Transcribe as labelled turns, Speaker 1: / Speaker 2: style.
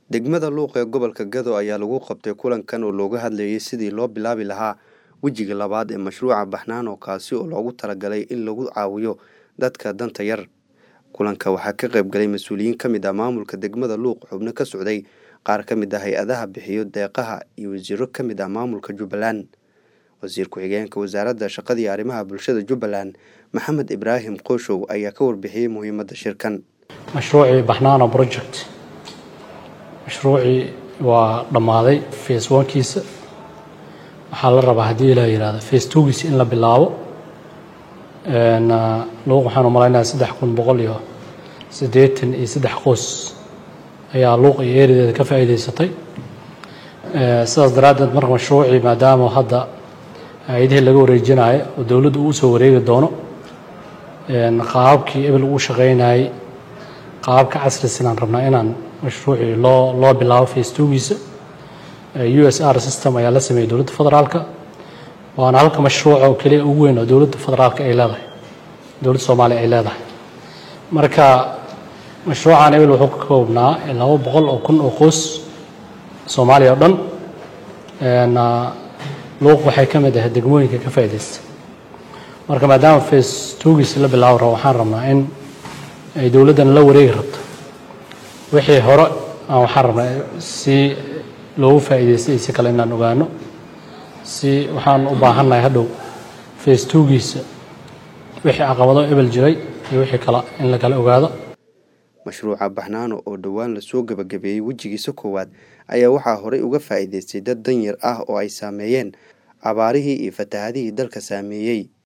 Speaker 1: degmada luuq ee gobolka gado ayaa lagu qabtay kulankan oo looga hadlayay sidii loo bilaabi lahaa wejiga labaad ee mashruuca baxnaano kaasi oo loogu talagalay in lagu caawiyo dadka danta yar kulanka waxaa ka qayb galay mas-uuliyiin ka mid ah maamulka degmada luuq xubno ka socday qaar ka mid ah hay-adaha bixiyo deeqaha iyo wasiiro ka mid ah maamulka jubbaland wasiir ku-xigeenka wasaaradda shaqada iyo arrimaha bulshada jubbaland maxamed ibraahim qooshow ayaa ka warbixiyey muhiimadda shirkan
Speaker 2: mashruucii baxnaano project mashruucii waa dhammaaday face onkiisa waxaa la rabaa haddii ilaa yihahdo face twogiisa in la bilaabo luuq waxaan u malaynayaa saddex kun boqol iyo siddeetan iyo saddex qoys ayaa luuq iyo eerideeda ka faa'iidaysatay sidaas daraaddeed marka mashruucii maadaama hadda hay-adihii laga wareejinayo oo dowladdu uu soo wareegi doono qaababkii ebel uu shaqaynayay qaababka casrisinaan rabnaa inaan mashruucii loo loo bilaabo face twogiisa u s r system ayaa la sameeyey dowladda federaalka waana halka mashruuca oo keliya ugu weyn oo dowladda federaalka ay leedahay dowladda soomaaliya ay leedahay marka mashruucan ebel wuxuu ka koobnaa laba boqol oo kun oo qoys soomaaliya oo dhan luuq waxay ka mid ahayd degmooyinka ka faa'iidaysta marka maadaama face twogiisa la bilaabi rabo waxaan rabnaa in ay dowladdan la wareegi rabto wixii hore aan waxaan rabnaa si loogu faa'iidaystay iyo si kale inaan ogaano si waxaan u baahannahay hadhow face twogiisa wixii caqabado ebel jiray iyo wixii kale in la kala ogaado
Speaker 1: mashruuca baxnaano oo dhowaan lasoo gebagabeeyey wejigiisa koowaad ayaa waxaa horey uga faa'iidaystay dad danyar ah oo ay saameeyeen abaarihii iyo fatahadihii dalka saameeyey